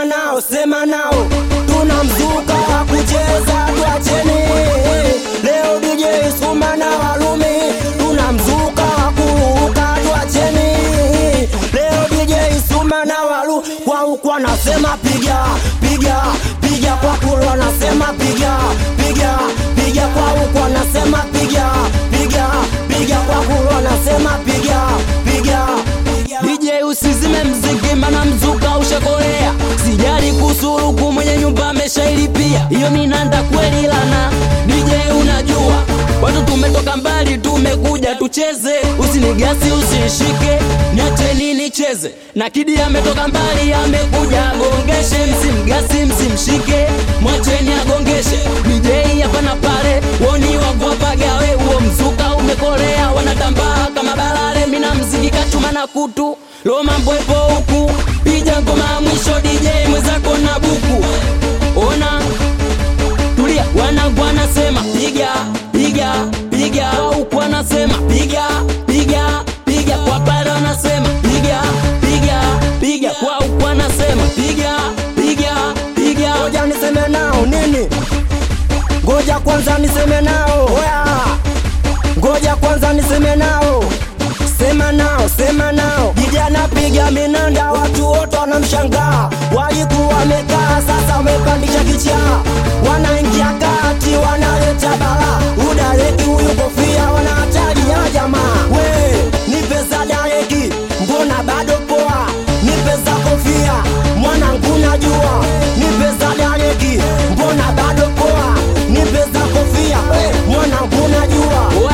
sema nao, sema nao, tuna mzuka wa kucheza, tuacheni leo. DJ Suma na Walumi, tuna mzuka wa kuruka, tuacheni leo. DJ Suma na Walu kwa huku anasema piga piga piga, kwa kulu anasema piga piga piga, kwa huku anasema piga piga piga, kwa kulu anasema piga piga DJ usizime mziki mana mzuka ushakolea, sijali kusuruku mwenye nyumba ameshailipia hiyo minanda kweli lana. DJ unajua watu tumetoka mbali, tumekuja tucheze, usinigasi usishike, niacheni nicheze na Kidi ametoka mbali, amekuja agongeshe, msimgasi msimshike, mwacheni agongeshe. DJ hapa na pale, woni wangu wapagawe, huo mzuka umekolea, wanatambaa kama balale, mina mziki kachuma na kutu Loma mbwepo huku, pija ngoma ya mwisho DJ mwenzako na buku. Ona tulia, wanangu wanasema piga piga piga, huku wanasema piga piga piga, kwa pale wanasema piga piga piga, kwa huku wanasema piga piga piga. Ngoja niseme nao nini? Ngoja kwanza niseme nao oya, ngoja kwanza niseme nao, sema nao, sema nao. DJ anapiga minanda, watu wote wanamshangaa, walikuwa wamekaa, sasa wamepandisha kichaa, wanaingia kati, wanaleta bala, udareki huyu kofia, wana hatari ya jamaa. We nipe za dareki, mbona bado poa? Nipe za kofia, mwanangu najua, nipe za dareki, mbona bado poa? Nipe za kofia, mwanangu najua.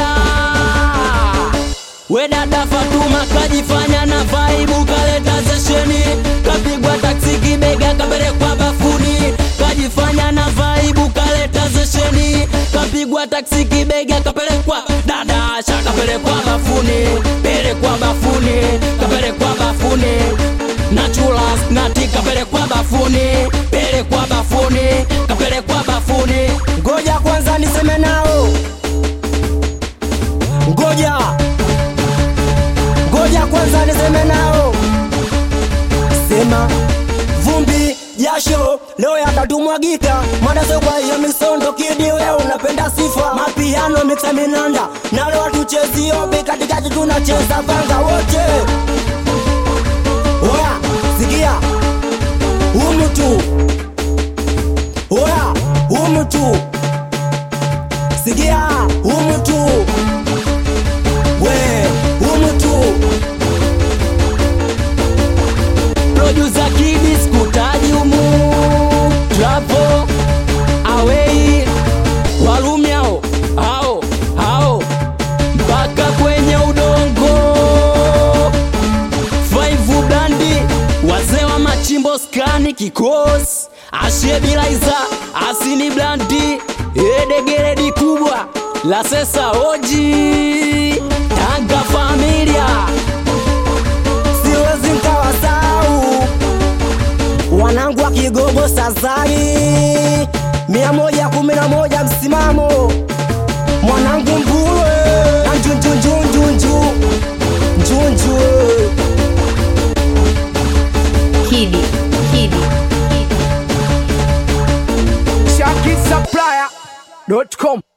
Wa! We dada Fatuma kajifanya na vaibu kaleta zesheni kapigwa taksi kibega kapelekwa bafuni kajifanya na vaibu kaleta zesheni kapigwa taksi kibega kapelekwa dada asha kapelekwa bafuni pelekwa bafuni kapelekwa bafuni na chulas nati kapelekwa bafuni pelekwa bafuni kapelekwa bafuni Ngoja kwanza niseme nao, ngoja ngoja kwanza niseme nao, sema vumbi jasho leo yatatumwagika, madaso kwa hiyo misondo kidi, wewe unapenda sifa, mapiano mixa minanda na leo tuchezi obi, katikati tunacheza vanga wote. Oya, sikia humu tu, oya humu tu sikia humu tu we humu tu Producer Kidi skutaji umu Trapo Awei Walumi hao hao hao mpaka kwenye udongo Five Blandi wazee wa machimbo skani kikos Ashebilaiza asini blandi edegeredi kubwa la sesa oji Tanga familia siwezi nkawasau wanangu wa kigogo sazari mia moja kumi na moja msimamo mwanangu mbulwe na njunjunjunjunju njunju Kidi, Kidi. ShakiSupplier.com